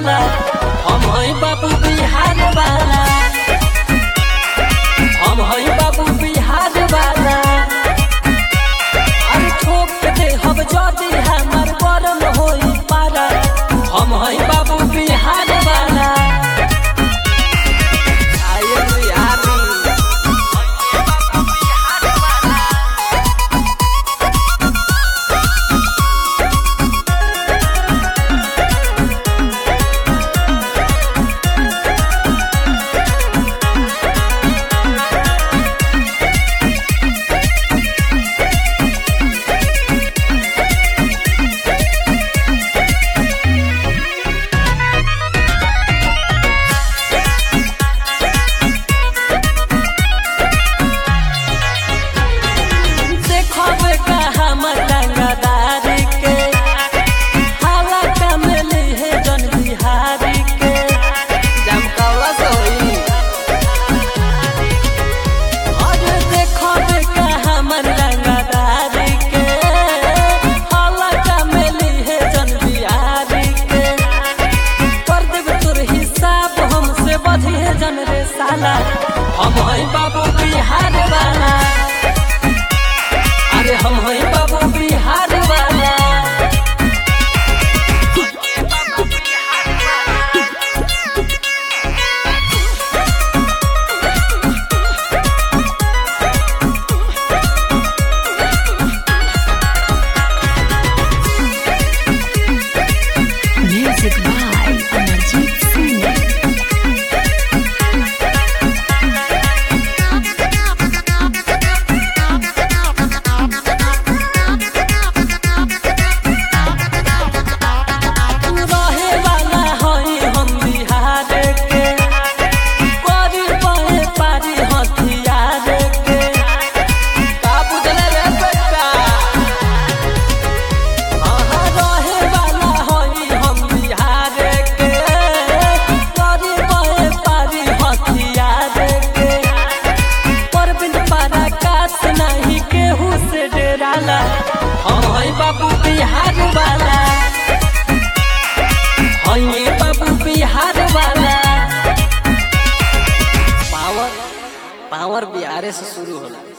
साला हम हई बाबू बिहार वाला हम हई बाबू बिहार वाला अरे ठोक के दे हम जदी हमर बरम होई पारा हम हई बाबू बिहार वाला आये बिहारी देखबे का हमर रंगदारी के हाला कमली है जन बिहारी के जमकावा सोई अरे देखबे का हमर रंगदारी के हाला कमली है जन बिहारी के कर देब तोर हिसाब हमसे बढ़ी है जन रे साला हम हई बाबू बिहार वाला अरे हम हई बाबू बिहार वाला Music by Amarjit Singh. रहे वाला हई हम बिहार के करी पाए पारी हथियार के का बुझले रे बेटा अहाँ रहे वाला हई हम बिहार के करी पाए पारी हथियार के परबिन पारा कास नहीं केहू से डराला हम हई बाबू बिहार वाला हई बाबू बिहार वाला पावर पावर बिहारे से शुरू होला